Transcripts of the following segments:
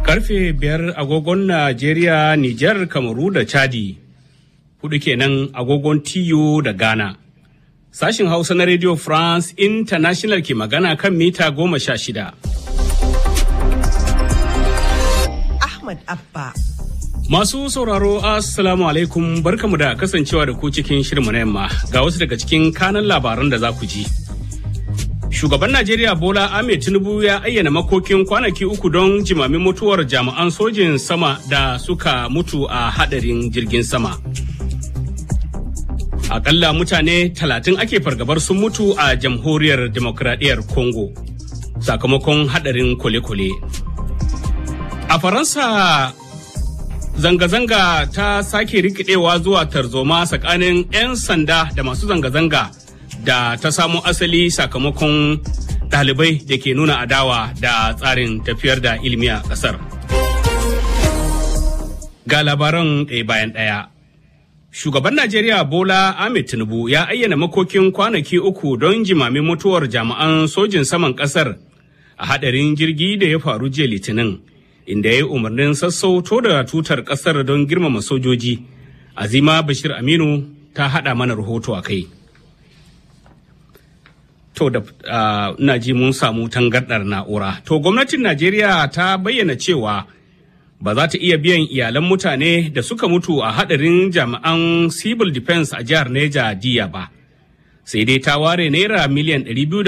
Karfe biyar agogon Najeriya, Nijar, Kamaru da Chadi. Hudu kenan agogon TU da Ghana. Sashin Hausa na Radio France International ke magana kan mita goma sha shida. Ahmad Abba. Masu sauraro Assalamu alaikum barkamu da kasancewa da ku cikin shirinmu na yamma ga wasu daga cikin kanan labaran da za ku ji. Shugaban Najeriya Bola Ahmed Tinubu ya ayyana makokin kwanaki uku don jimamin mutuwar jami'an sojin sama da suka mutu a hadarin jirgin sama. Akalla mutane talatin ake fargabar sun mutu a jamhuriyar demokradiyyar Congo sakamakon hadarin kwale-kwale. A Faransa zanga-zanga ta sake rikidewa zuwa tarzoma tsakanin 'yan sanda da masu zanga-zanga da ta samo asali sakamakon ɗalibai da ke nuna adawa da tsarin tafiyar da ilimi a ƙasar. Ga labaran ɗaya bayan ɗaya. Shugaban Najeriya Bola Ahmed Tinubu ya ayyana makokin kwanaki uku don jimamin mutuwar jami'an sojin saman ƙasar a haɗarin jirgi da ya faru jiya Litinin. inda ya yi umarnin sassauto da tutar kasar don girmama sojoji azima bashir aminu ta hada mana rahoto a kai to da ina ji mun samu tangardar na'ura to gwamnatin najeriya ta bayyana cewa ba za ta iya biyan iyalan mutane da suka mutu a hadarin jami'an civil defense a jihar neja diya ba sai dai ta ware naira miliyan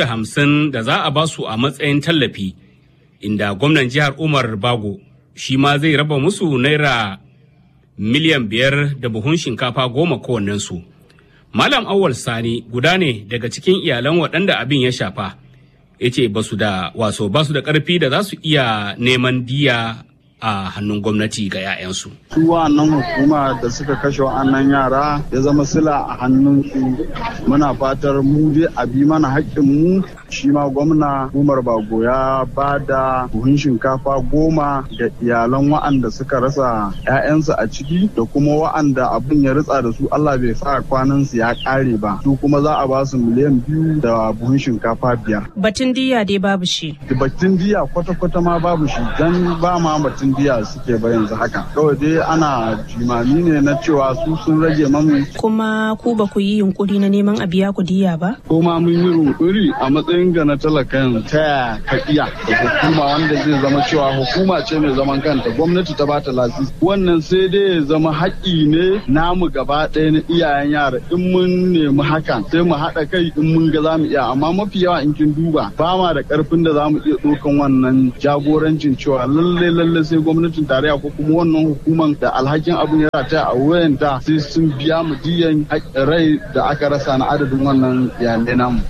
250 da za a basu a matsayin tallafi inda gwamnan jihar Umar Bago shi ma zai raba musu naira miliyan biyar da buhun shinkafa goma kowannensu. Malam Awal Sani guda ne daga cikin iyalan waɗanda abin ya shafa. Ya ce ba su da waso ba su da ƙarfi da za su iya neman diya a hannun gwamnati ga 'ya'yansu. Su wa'annan hukuma da suka kashe wa'annan yara ya zama sila a hannun su muna fatar mu dai a bi mana haƙƙin mu shi ma gwamna Umar Bago ya ba da buhun shinkafa goma ga iyalan wa'anda suka rasa 'ya'yansu a ciki da kuma wa'anda abin ya ritsa da su Allah bai sa kwanan su ya ƙare ba su kuma za a ba su miliyan biyu da buhun shinkafa biyar. Batun diya dai babu shi. Batun diya kwata-kwata ma babu shi dan ba ma batun diya suke ba yanzu haka kawai dai ana jimami ne na cewa su sun rage mamu kuma ku ba ku yi yunkuri na neman a biya ku diya ba ko ma mun yi yunkuri a matsayin ga na talakan ta ka iya da hukuma wanda zai zama cewa hukuma ce mai zaman kanta gwamnati ta bata lasisi wannan sai dai ya zama haƙƙi ne namu gaba ɗaya na iyayen yara in mun nemi hakan sai mu haɗa kai in mun ga za mu iya amma mafi yawa in kin duba ba ma da ƙarfin da za mu iya ɗaukan wannan jagorancin cewa lallai lallai sai gwamnatin tarayya ko kuma wannan hukumar da alhakin abin ya rataya a wayanta sai sun biya mu diyan rai da aka rasa na adadin wannan iyalai namu.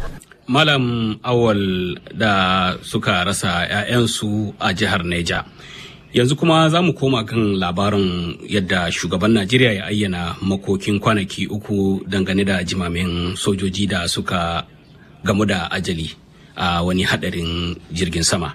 Malam Awal da suka rasa 'ya'yansu a jihar Neja. Yanzu kuma za mu koma kan labarin yadda shugaban Najeriya ya ayyana makokin kwanaki uku dangane da jimamin sojoji da suka gamu da ajali a wani hadarin jirgin sama.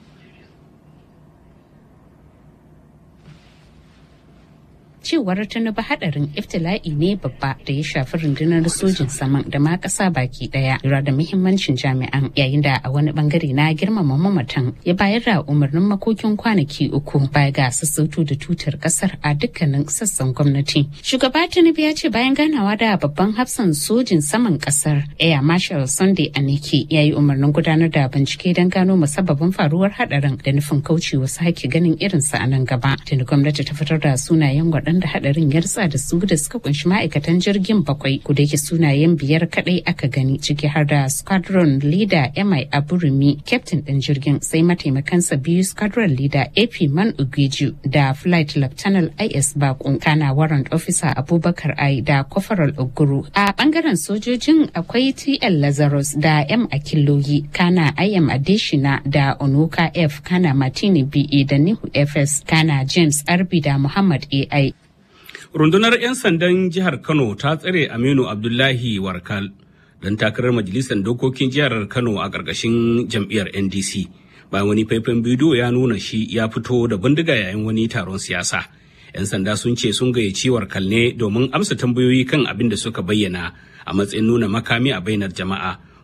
cewar tinubu hadarin iftila'i ne babba da ya shafi rundunar sojin saman da ma kasa baki daya lura da muhimmancin jami'an yayin da a wani bangare na girmama mamatan ya bayar da umarnin makokin kwanaki uku baya ga sassauto da tutar kasar a dukkanin sassan gwamnati shugaba tinubu ya ce bayan ganawa da babban hafsan sojin saman kasar air marshal sunday aneke ya yi umarnin gudanar da bincike don gano musabbabin faruwar hadarin da nufin kaucewa sake ganin irinsa a nan gaba tuni gwamnati ta fitar da sunayen waɗanda da hadarin ya ritsa da su da suka kunshi ma'aikatan jirgin bakwai ku da yake sunayen biyar kadai aka gani ciki har da squadron leader mi aburumi captain din jirgin sai mataimakansa biyu squadron leader ap man ugeju da flight lieutenant is bakun kana warrant officer abubakar ai da kofaral oguru a bangaren sojojin akwai tl lazarus da m akiloyi kana im adeshina da onoka f kana martini be da nihu fs kana james arbi da muhammad ai rundunar 'yan sandan jihar kano ta tsare aminu abdullahi warkal don takarar majalisar dokokin jihar kano a ƙarƙashin jam'iyyar ndc bayan wani faifan bidiyo ya nuna shi ya fito da bindiga yayin wani taron siyasa 'yan sanda sun ce sun gayyaci warkal ne domin amsa tambayoyi kan abin da suka bayyana a matsayin nuna makami a bainar jama'a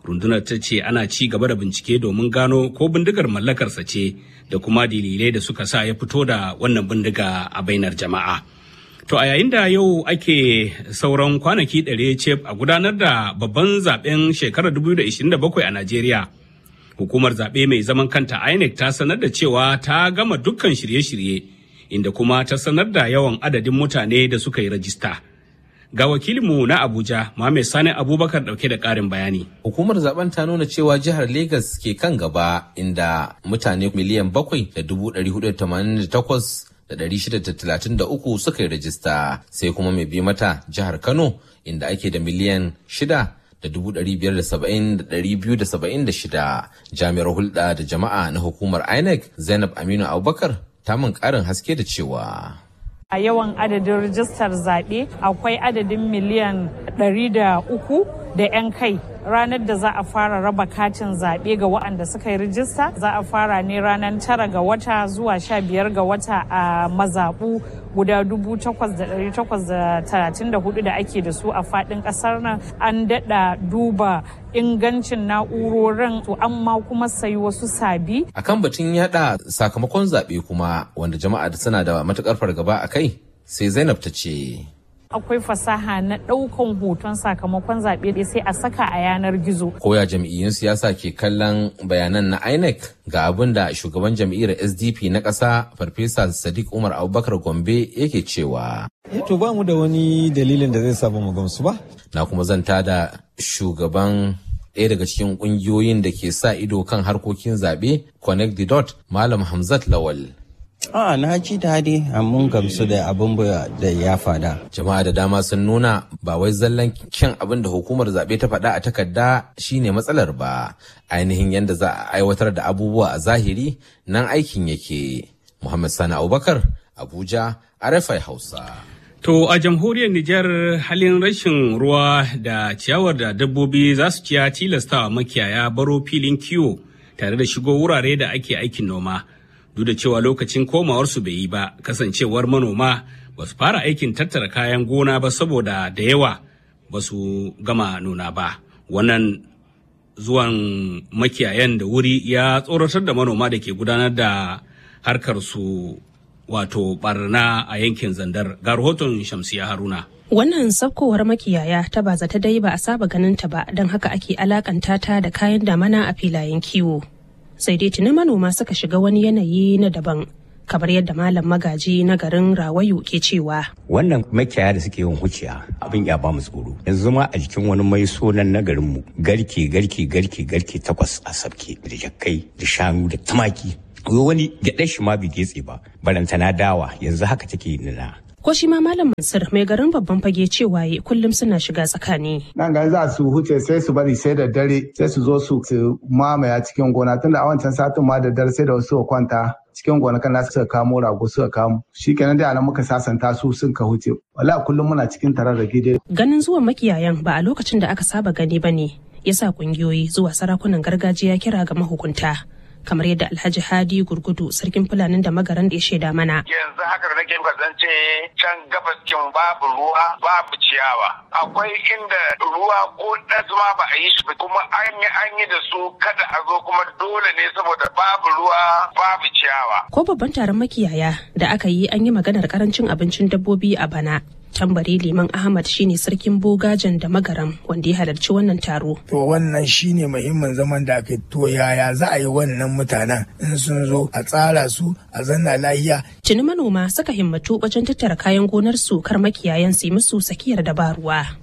rundunar ta ce ana ci gaba da bincike domin gano ko bindigar mallakarsa ce da kuma dalilai da suka sa ya fito da wannan bindiga a bainar jama'a to a yayin da yau ake sauran kwanaki ɗare ce a gudanar da babban zaben shekarar 2027 a najeriya hukumar zaɓe mai zaman kanta inec ta sanar da cewa ta gama dukkan shirye-shirye inda kuma ta sanar da yawan adadin mutane da suka yi rajista. Ga wakilinmu na Abuja, Mohammed Sani Abubakar ɗauke da ƙarin bayani. Hukumar zaben ta nuna cewa jihar Legas ke kan gaba inda mutane miliyan bakwai da dubu ɗari hudu da tamanin da takwas da ɗari shida da talatin da uku suka yi rajista sai kuma mai bi mata jihar Kano inda ake da miliyan shida da dubu ɗari biyar da saba'in da ɗari biyu da saba'in da shida jami'ar hulɗa da jama'a na hukumar INEC Zainab Aminu Abubakar ta min ƙarin haske da cewa. A yawan adadin rijistar zaɓe akwai adadin miliyan ɗari da uku da 'yan kai ranar da za a fara raba katin zaɓe ga waɗanda suka yi rijista za a fara ne ranar tara ga wata zuwa sha biyar ga wata a mazaɓu guda dubu takwas da ɗari takwas da talatin da hudu da ake da su a faɗin ƙasar nan an daɗa duba ingancin na'urorin to amma kuma sayi wasu sabi. Akan batun yada sakamakon zaɓe kuma wanda jama'a suna da matukar fargaba a kai sai Zainab ta ce. akwai fasaha na ɗaukan hoton sakamakon zaɓe sai a saka a yanar gizo. Koya jam'iyyun siyasa ke kallon bayanan na INEC ga abin da shugaban jam'iyyar SDP na ƙasa Farfesa Sadiq Umar Abubakar Gombe yake cewa. To ba mu da wani dalilin da zai saba mu gamsu ba. Na kuma zanta da shugaban ɗaya daga cikin ƙungiyoyin da ke sa ido kan harkokin zaɓe Connect the Dot Malam Hamzat Lawal. A na ji daɗi mun gamsu da abin da ya fada. Jama'a da dama sun nuna ba wai zallan kyan abin da hukumar zaɓe ta faɗa a takarda shine matsalar ba. Ainihin yadda za a aiwatar da abubuwa a zahiri nan aikin yake. Muhammad Sani Abubakar, Abuja, RFI Hausa. To a jamhuriyar Nijar halin rashin ruwa da ciyawar da dabbobi za su ciya tilastawa makiyaya baro filin kiwo tare da shigo wurare da ake aikin noma. duk da cewa lokacin komawarsu bai yi ba kasancewar manoma ba su fara aikin tattara kayan gona ba saboda da yawa ba su gama nuna ba wannan zuwan makiyayan da wuri ya tsoratar da manoma da ke gudanar da harkar su wato barna a yankin zandar ga rahoton shamsiya haruna Wannan sabkowar makiyaya ta ba zata dai ba a saba ganin ta ba don haka ake alakanta ta da kayan damana a filayen kiwo. sai dai tuni manoma suka shiga wani yanayi na daban kamar yadda malam magaji na garin rawayu ke cewa wannan makiyaya da suke yin huciya abin ya ba mu tsoro yanzu ma a jikin wani mai sonan na garin mu garke garke garke garke takwas a sabke da jakkai da shanu da tumaki wani gyaɗar shi ma bai getse ba barantana dawa yanzu haka take nuna ko shi ma malam mansur mai garin babban fage cewa ya kullum suna shiga tsakani nan ga za su huce sai su bari sai da dare sai su zo su mamaya cikin gona tunda a wancan satin ma da dare sai da wasu kwanta cikin gonakan nasu suka kamo rago suka kamo shikenan da nan muka sasanta su sun ka huce wala kullum muna cikin tarar da gide ganin zuwan makiyayan ba a lokacin da aka saba gani bane yasa kungiyoyi zuwa sarakunan gargajiya kira ga mahukunta kamar yadda alhaji hadi gurgudu sarkin fulanin da magaran da ya shaida mana yanzu haka da nake kasance can gabas kin babu ruwa babu ciyawa akwai inda ruwa ko ɗazuma ba a yi shi kuma an yi an yi da su kada a zo kuma dole ne saboda babu ruwa babu ciyawa ko babban taron makiyaya da aka yi an yi maganar karancin abincin dabbobi a bana tambari liman ahmad shine sarkin bogajen da magaram wanda ya halarci wannan taro to wannan shine muhimmin zaman da aka to yaya za a yi wannan mutanen in sun zo a tsara su a zanna lahiya tuni manoma suka himmatu wajen tattara kayan gonar su kar makiyayan su musu sakiyar dabaruwa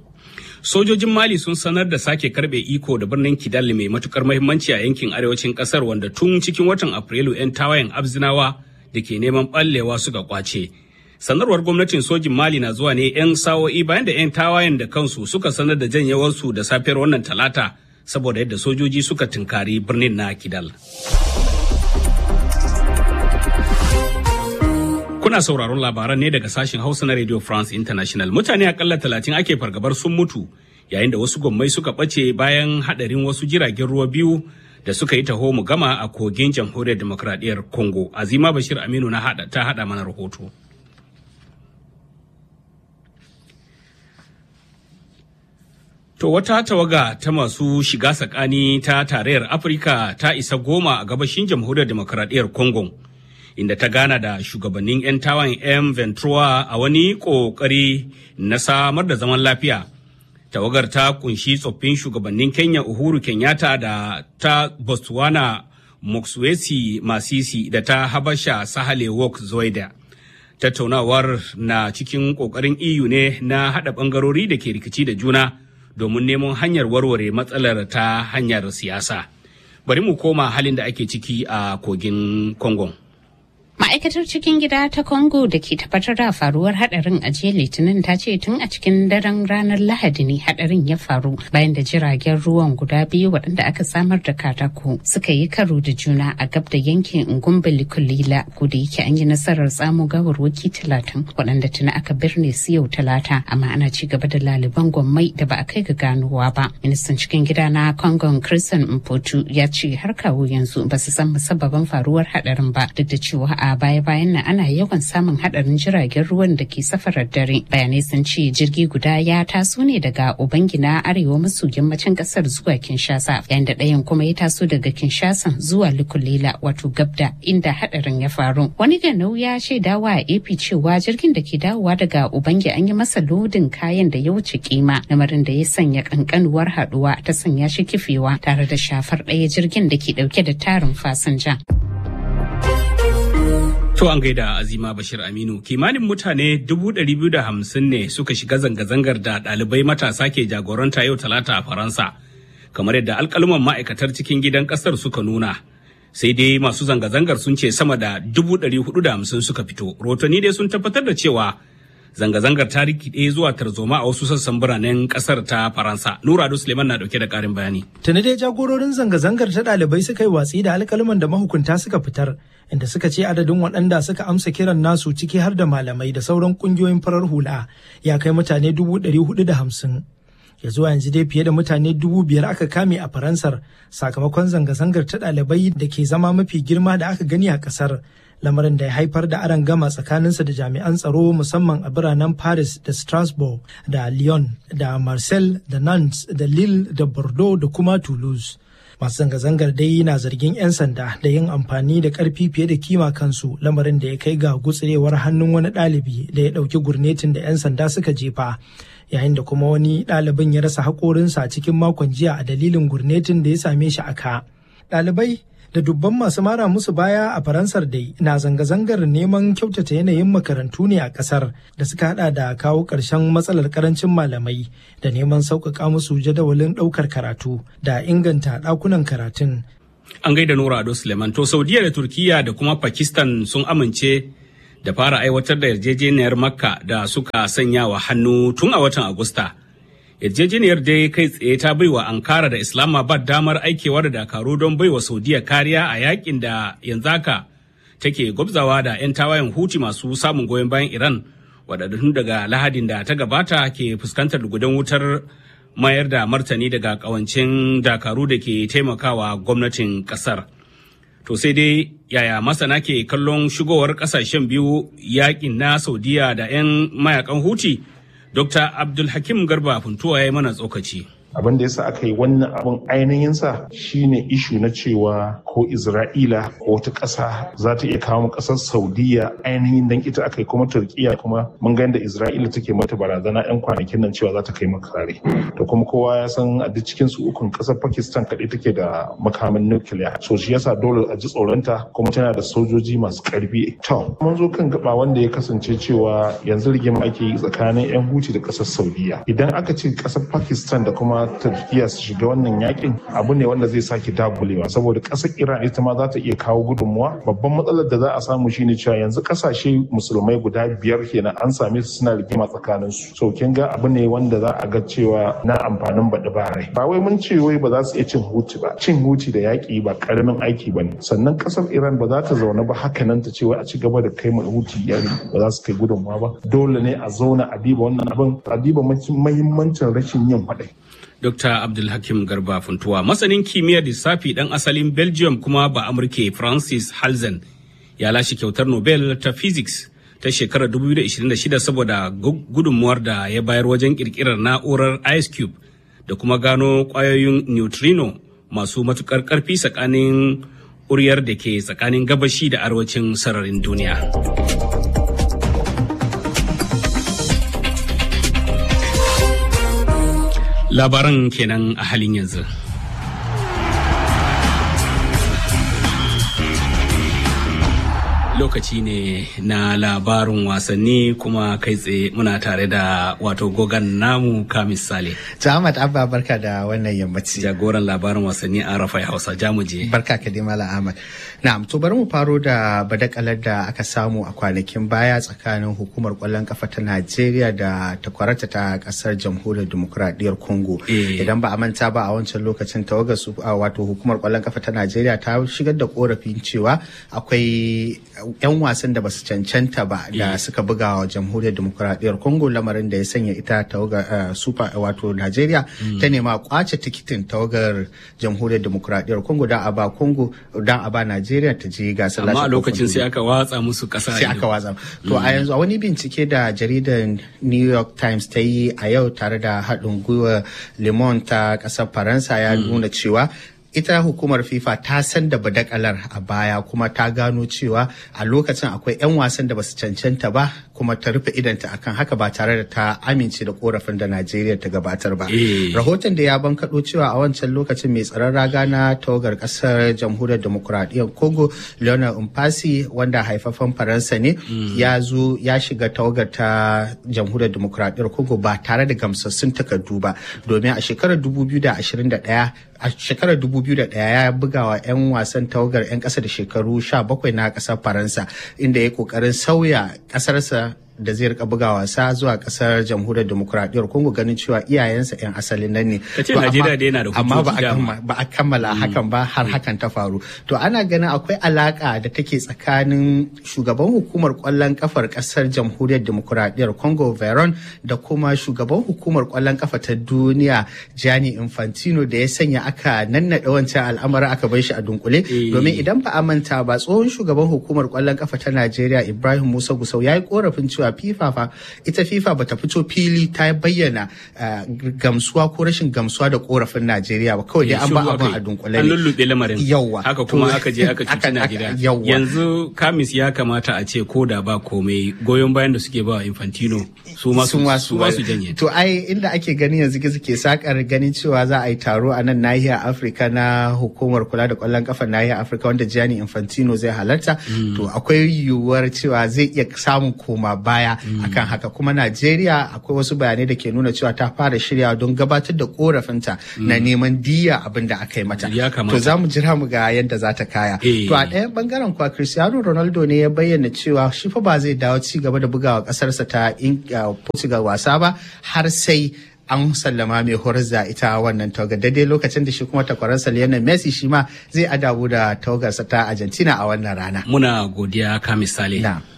sojojin mali sun sanar da sake karbe iko da birnin kidal mai matukar mahimmanci a yankin arewacin kasar wanda tun cikin watan afrilu 'yan tawayen abzinawa da ke neman ballewa suka kwace sanarwar gwamnatin sojin mali na zuwa ne 'yan sawo'i bayan da 'yan tawayen da kansu suka sanar da janyewarsu da safiyar wannan talata saboda yadda sojoji suka tunkari birnin na kidal kuna sauraron labaran ne daga sashen hausa na radio france international mutane akalla talatin ake fargabar sun mutu yayin da wasu gwammai suka ɓace bayan haɗarin wasu jiragen ruwa biyu da suka yi taho mu gama a kogin jamhuriyar demokradiyyar congo azima bashir aminu na hada ta hada mana rahoto To wata tawaga ta masu shiga tsakani ta tarayyar Afirka ta isa goma a gabashin jamhuriyar demokradiyyar Congo. Inda ta gana da shugabannin 'yan tawan M. Ventura a wani ƙoƙari na samar da zaman lafiya. Tawagar ta kunshi tsoffin shugabannin Kenya Uhuru Kenyatta da ta Botswana Mokswesi Masisi da ta Habasha Sahale Work Zoida. Tattaunawar na cikin ƙoƙarin EU ne na haɗa ɓangarori da ke rikici da juna. domin neman hanyar warware matsalar ta hanyar siyasa. Bari mu koma halin da ake ciki a kogin Congo. Ma'aikatar cikin gida ta Congo da ke tabbatar da faruwar hadarin a jiya Litinin ta ce tun a cikin daren ranar Lahadi ne hadarin ya faru bayan da jiragen ruwan guda biyu waɗanda aka samar da katako suka yi karo da juna a gab da yankin Ngumbili Kulila ko da yake an yi nasarar tsamo gawarwaki talatin waɗanda tuni aka birne su yau talata amma ana ci gaba da laliban gwammai da ba a kai ga ganowa ba. Ministan cikin gida na Congo Christian Mpotu ya ce har kawo yanzu ba su san musabbabin faruwar hadarin ba duk da cewa a baya-bayan nan ana yawan samun hadarin jiragen ruwan da ke safarar dare bayanai sun ce jirgi guda ya taso ne daga ubangina arewa maso yammacin kasar zuwa kinshasa yayin da ɗayan kuma ya taso daga kinshasa zuwa lukulela wato gabda inda hadarin ya faru wani ganau ya shaidawa a ap cewa jirgin da ke dawowa daga ubangi an yi masa lodin kayan da ya wuce kima lamarin da ya sanya kankanuwar haduwa ta sanya shi kifewa tare da shafar ɗaya jirgin da ke ɗauke da tarin fasinja. To an gaida Azima Bashir Aminu kimanin mutane 250 ne suka shiga zanga-zangar da ɗalibai matasa ke jagoranta yau talata a Faransa kamar yadda alkaluman ma'aikatar cikin gidan ƙasar suka nuna. Sai dai masu zanga-zangar sun ce sama da 450 suka fito. Rotoni dai sun tabbatar da cewa zanga-zangar ta rikide zuwa tarzoma a wasu sassan biranen ƙasar ta Faransa. Nura Ado Suleiman na dauke da ƙarin bayani. Tuni dai jagororin zanga-zangar ta ɗalibai suka yi watsi da alkaluman da mahukunta suka fitar. inda suka ce adadin waɗanda suka amsa kiran nasu ciki har da malamai da sauran ƙungiyoyin farar hula ya kai mutane dubu ɗari hudu da hamsin. Ya zuwa yanzu dai fiye da mutane dubu biyar aka kame a Faransar sakamakon zanga-zangar ta ɗalibai da ke zama mafi girma da aka gani a ƙasar. Lamarin da ya haifar da aron gama tsakaninsa da jami'an tsaro musamman a biranen Paris da Strasbourg da Lyon da Marseille da Nantes da Lille da Bordeaux da kuma Toulouse. masu zanga-zangar dai na zargin 'yan sanda da yin amfani da karfi fiye da kima kansu lamarin da ya kai ga gutsirewar hannun wani ɗalibi da ya ɗauki gurnetin da 'yan sanda suka jefa yayin da kuma wani ɗalibin ya rasa haƙorinsa cikin makon jiya a dalilin gurnetin da ya same shi a ka ɗalibai da dubban masu mara musu baya a faransar dai na zanga-zangar neman kyautata yanayin makarantu ne a kasar da suka hada da kawo ƙarshen matsalar karancin malamai da neman sauƙaƙa musu jadawalin ɗaukar karatu da inganta ɗakunan karatun. An gaida Nura Ado Suleiman to Saudiya da Turkiya da kuma Pakistan sun amince da fara aiwatar da yarjejeniyar Makka da suka sanya wa hannu tun a watan Agusta. yarjejeniyar dai kai tsaye ta baiwa ankara da islamabad damar aikewa da dakaru don baiwa saudiya kariya a yakin da yanzu haka take gwabzawa da 'yan tawayen huti masu samun goyon bayan iran waɗanda daga lahadin da ta gabata ke fuskantar gudan wutar mayar da martani daga kawancin dakaru da ke taimakawa gwamnatin ƙasar to sai dai yaya masana ke kallon shigowar ƙasashen biyu yakin na saudiya da 'yan mayakan huti Dr. Abdulhakim Garba Funtuwa ya yi mana tsokaci. abin da yasa aka yi wannan abin ainihinsa shine ishu na cewa ko isra'ila ko wata ƙasa za ta iya kawo ƙasar saudiya ainihin dan ita aka yi kuma turkiya kuma mun ga da isra'ila take mata barazana yan kwanakin nan cewa za ta kai maka kare to kuma kowa ya san a duk cikin su ukun ƙasar pakistan kaɗai take da makamin nukiliya so shi yasa dole a ji tsoronta kuma tana da sojoji masu ƙarfi to mun zo kan gaba wanda ya kasance cewa yanzu rigima ake yi tsakanin yan huti da ƙasar saudiya idan aka ce ƙasar pakistan da kuma turkiya su shiga wannan yakin abu ne wanda zai sake dagulewa saboda ƙasar iran ita ma za ta iya kawo gudunmuwa babban matsalar da za a samu shine cewa yanzu ƙasashe musulmai guda biyar kenan an same su suna rigima tsakanin su so kin ga abu ne wanda za a ga cewa na amfanin baɗi ba rai ba wai mun ce wai ba za su iya cin huti ba cin huti da yaƙi ba ƙaramin aiki ba ne sannan ƙasar iran ba za ta zaune ba haka nan ta ce wai a ci gaba da kai mai huti yari ba za su kai gudunmuwa ba dole ne a zauna a diba wannan abin a diba mahimmancin rashin yin faɗai Dr. Abdulhakim Garba Funtuwa, masanin kimiyyar lissafi ɗan asalin Belgium kuma ba Amurke Francis Halzen ya lashe kyautar Nobel ta Physics ta shekarar 2026 saboda gudunmuwar da ya bayar wajen ƙirƙirar na'urar Ice Cube da kuma gano ƙwayoyin neutrino masu matuƙar ƙarfi tsakanin ƙuryar da ke tsakanin gabashi da arewacin sararin duniya. Labaran kenan a halin yanzu. lokaci ne na labarin wasanni kuma kai tsaye muna tare da wato gogan namu kamis sale Ahmad Abba barka da wannan yammaci. jagoran labarin wasanni a rafai hausa jamuje Barka ka dai Malam Ahmad. Na'am to bari mu faro da badakalar da aka samu a kwanakin baya tsakanin hukumar kwallon kafa ta Najeriya da takwarata ta kasar jamhuriyar demokuraɗiyyar Congo. Idan ba a manta ba a wancan lokacin tawagar su a wato hukumar kwallon kafa ta Najeriya ta shigar da korafin cewa akwai 'yan wasan da basu cancanta ba da suka buga wa jamhuriyar demokuraɗiyyar Congo lamarin da ya sanya ita tawagar super wato Najeriya ta nema kwace tikitin tawagar jamhuriyar demokuraɗiyyar Congo da a ba Congo da a ba Najeriya ta je gasar amma a lashe lokacin kofin sai duniya. aka watsa musu kasa sai aka watsa to a yanzu a wani bincike da jaridar new york times ta yi a yau tare da haɗin gwiwa le Monde ta ƙasar faransa ya nuna cewa ita hukumar fifa ta san da badakalar a baya kuma ta gano cewa a lokacin akwai 'yan wasan da basu cancanta ba kuma ta rufe idanta akan haka ba tare da ta amince da korafin da najeriya ta gabatar ba Eh. rahoton da ya bankaɗo cewa a wancan lokacin mai tsaron raga na tawagar ƙasar jamhuriyar demokuraɗiyyar congo leonard umpasi wanda haifafan faransa ne ya zo ya shiga tawagar ta jamhuriyar demokuraɗiyyar congo ba tare da gamsassun takardu ba domin a shekarar 2021 a shekarar 2001 ya buga wa 'yan wasan tawagar 'yan ƙasa da shekaru 17 na ƙasar faransa inda ya ƙoƙarin sauya ƙasarsa da zai rika buga wasa zuwa kasar jamhuriyar demokuraɗiyyar congo ganin cewa iyayensa 'yan asalin nan ne Ka ce To, amma- Najeriya dai yana da amma ba a hujjoji dama. kamma- ba a kammala hakan ba har hakan ta faru to ana ganin akwai alaka da take tsakanin shugaban hukumar kwallon kafar kasar jamhuriyar demokuraɗiyyar congo veron da kuma shugaban hukumar kwallon kafa ta duniya gianni infantino da ya sanya aka nannaɗe wancan al'amarin aka bar shi a dunkule domin idan ba a manta ba tsohon shugaban hukumar kwallon kafa ta najeriya ibrahim musa gusau ya yi korafin cewa fifa fa ita fifa bata fito fili ta bayyana eh, gamsuwa ko rashin gamsuwa da korafin najeriya ba kawai dai an ba Shiru abin aka a yi. dunkule An ne lullube lamarin. Yawwa. Haka kuma To- aka je aka cuci aka- Najeriya. aka- yawwa. Yanzu Kamis ya kamata a ce ko da ba komai goyon bayan da suke ba wa Infantino su ma su su ma su janye. To ai inda ake ganin yanzu gizo ke sakar ganin cewa za a yi taro a nan nahiyar Afirka na hukumar kula da kwallon kafa nahiyar Afirka wanda Gianni Infantino zai halarta. To akwai yiwuwar cewa zai iya samun koma baya akan haka kuma Najeriya akwai wasu bayanai da ke nuna cewa ta fara shirya don gabatar da korafinta na neman diya abin da aka yi mata. Ya kamata. To za mu jira mu ga yadda za ta kaya. Eh. To a ɗayan bangaren kuwa Cristiano Ronaldo ne ya bayyana cewa shi fa ba zai dawo ci gaba da bugawa ƙasarsa ta In- uh, Portugal wasa ba har sai an sallama mai horar da ita wannan tawagar daidai lokacin da shi kuma takwararsa Lionel Messi shi ma zai adabu da tawagarsa ta Argentina a wannan rana. Muna godiya Kamis Sale.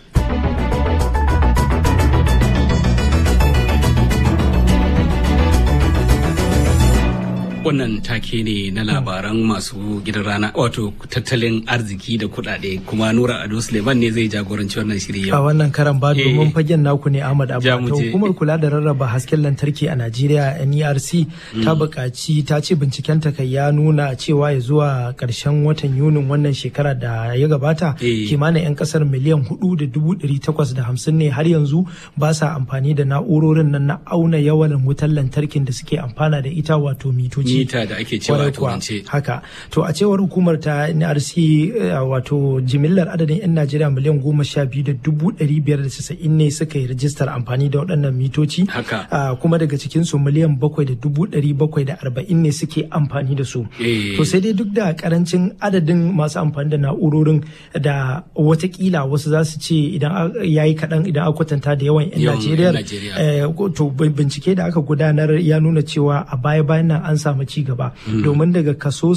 Wannan take ne na labaran masu gidan rana wato tattalin arziki da kuɗaɗe kuma Nura Ado Suleiman ne zai jagoranci wannan shiri a yau. wannan karan ba domin fagen naku ne Ahmad Abba Ja mu ta je. hukumar kula da rarraba hasken lantarki a Najeriya NERC ta buƙaci ta ce bincikenta kai ya nuna cewa ya zuwa ƙarshen watan Yunin wannan shekara da ya gabata Eh. kimanin 'yan ƙasar miliyan hudu da dubu ɗari takwas da hamsin ne har yanzu ba sa amfani da na'urorin nan na auna yawan wutar lantarkin da suke amfana da ita wato mitoci. Mita da ake cewa a Kwarai kuwa. turance. haka to a cewar hukumar ta nrc eh, wato jimillar adadin 'yan najeriya miliyan goma sha biyu da dubu ɗari biyar da casa'in ne suka yi rajistar amfani da waɗannan mitoci Haka. Ah, kuma daga cikinsu miliyan bakwai da dubu ɗari bakwai da arba'in ne suke amfani da su Eh. to sai dai duk da karancin adadin masu amfani da na'urorin da watakila wasu za su ce idan ya yi kaɗan idan aka kwatanta da yawan 'yan Yawan 'yan najeriya Najeriya. eh, to bincike da aka gudanar ya nuna cewa a baya-bayan nan an samu ci gaba domin daga kaso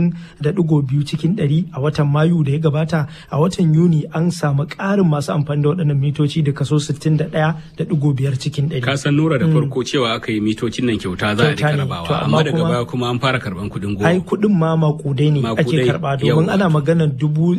60.2 cikin 100 a watan mayu da ya gabata a watan yuni an samu ƙarin masu amfani da waɗannan mitoci da kaso 61.5 cikin 100 ka san nura da farko cewa aka yi mitocin nan kyauta za a rika rabawa amma daga baya kuma an fara karban kuɗin goma ai kuɗin ma makudai ne ake karba domin ana maganar dubu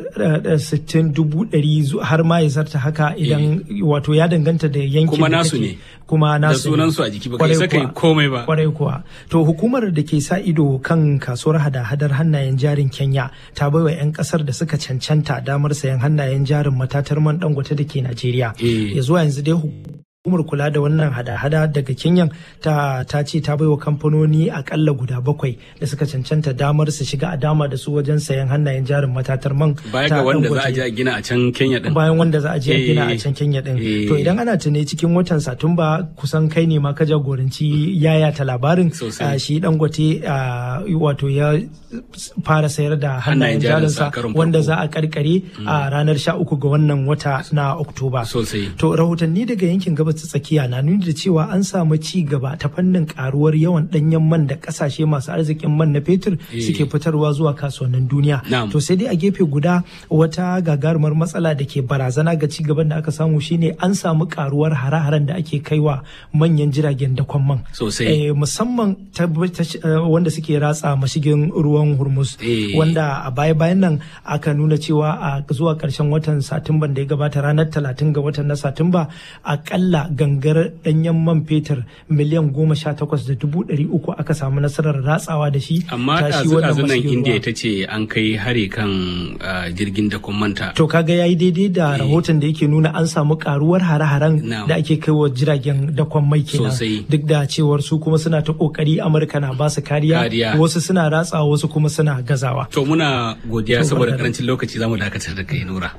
sittin dubu ɗari har ma ya zarta haka idan wato ya danganta da yankin kuma nasu ne kuma nasu da sunan su a jiki ba kai saka komai ba kwarai kuwa to hukumar da ke sa ido kan kasuwar hada-hadar hannayen jarin Kenya ta baiwa 'yan kasar da suka cancanta damar sayan hannayen jarin matatar man dangote da ke Najeriya ya zuwa yanzu dai hukumar kula da wannan hada-hada daga Kenya ta ta ce ta baiwa kamfanoni akalla guda bakwai da suka cancanta damar su shiga a dama da su wajen sayan hannayen jarin matatar man baya ga wanda za a je a gina a can Kenya din bayan wanda za a je a gina a can Kenya din to idan ana tune cikin watan Satumba kusan kai ne ma ka jagoranci yaya ta labarin shi dangote wato ya fara sayar da hannayen jarinsa wanda za a karkare a ranar 13 ga wannan wata na Oktoba to rahotanni daga yankin gabas ta tsakiya na nuni da cewa an samu ci gaba ta fannin karuwar yawan danyen man da kasashe masu arzikin man na fetur suke fitarwa zuwa kasuwannin duniya to sai dai a gefe guda wata gagarumar matsala da ke barazana ga ci gaban da aka samu shine an samu karuwar hare-haren da ake kaiwa manyan jiragen dakon man sosai musamman wanda suke ratsa mashigin ruwan hormuz wanda a baya-bayan nan aka nuna cewa a zuwa karshen watan satumban da ya gabata ranar talatin ga watan na satumba akalla gangar danyen man fetur miliyan goma sha takwas da dubu ɗari uku aka samu nasarar ratsawa da shi amma ɗazu nan indiya ta ce an kai hare kan jirgin da manta to kaga yayi daidai da rahoton da yake nuna an samu karuwar hare-haren da ake kai wa jiragen dakon mai kenan duk da cewar su kuma suna ta kokari amurka na basu kariya wasu suna ratsawa wasu kuma suna gazawa to muna godiya saboda karancin lokaci zamu dakatar da kai nura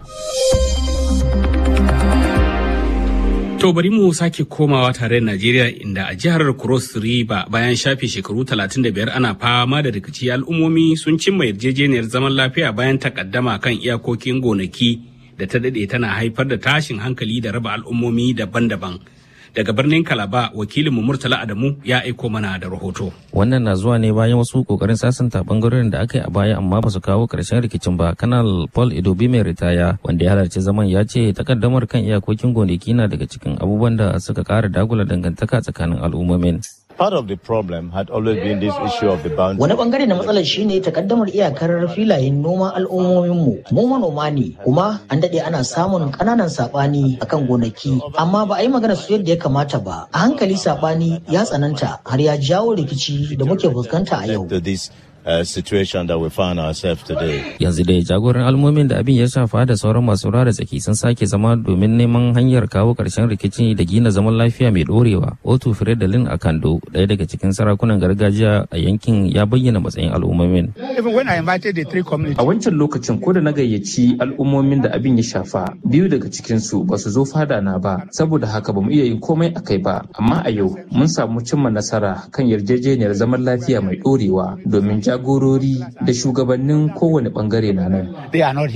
To bari mu sake komawa tare da Najeriya inda a jihar Cross River bayan shafe shekaru 35 ana fama da rikici al'ummomi sun cimma yarjejeniyar zaman lafiya bayan takaddama kan iyakokin gonaki da ta dade tana haifar da tashin hankali da raba al'ummomi daban-daban. daga birnin kalaba wakilinmu murtala adamu ya aiko mana da rahoto wannan na zuwa ne bayan wasu kokarin sasanta bangarorin da aka yi a baya amma ba su kawo karshen rikicin ba kanal paul idobi mai ritaya wanda ya halarci zaman ya ce takaddamar kan iyakokin gonaki na daga cikin abubuwan da suka kara dagula dangantaka tsakanin al'ummomin Part of the problem had always been this issue of the boundary. Wani bangare na matsalar shine takaddamar iyakar filayen noman al'ummominmu. Mu manoma ne, kuma an daɗe ana samun ƙananan saɓani akan gonaki, amma ba a yi magana su yadda ya kamata ba. A hankali saɓani ya tsananta har ya jawo rikici da muke fuskanta a yau. Uh, situation that we find ourselves today. Yanzu dai jagoran almomin da abin ya shafa da sauran masu da tsaki sun sake zama domin neman hanyar kawo ƙarshen rikici da gina zaman lafiya mai ɗorewa. Otu Firedalin Akando, ɗaya daga cikin sarakunan gargajiya a yankin ya bayyana matsayin al'ummomin. A wancan lokacin ko da na gayyaci al'ummomin da abin ya shafa, biyu daga cikinsu ba su zo fada na ba, saboda haka ba mu iya yin komai a kai ba. Amma a yau mun samu cimma nasara kan yarjejeniyar zaman lafiya mai ɗorewa domin jagorori da shugabannin kowane bangare na nan.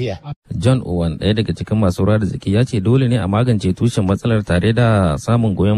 John Owen ɗaya daga cikin masu ruwa da zaki ya ce dole ne a magance tushen matsalar tare da samun goyon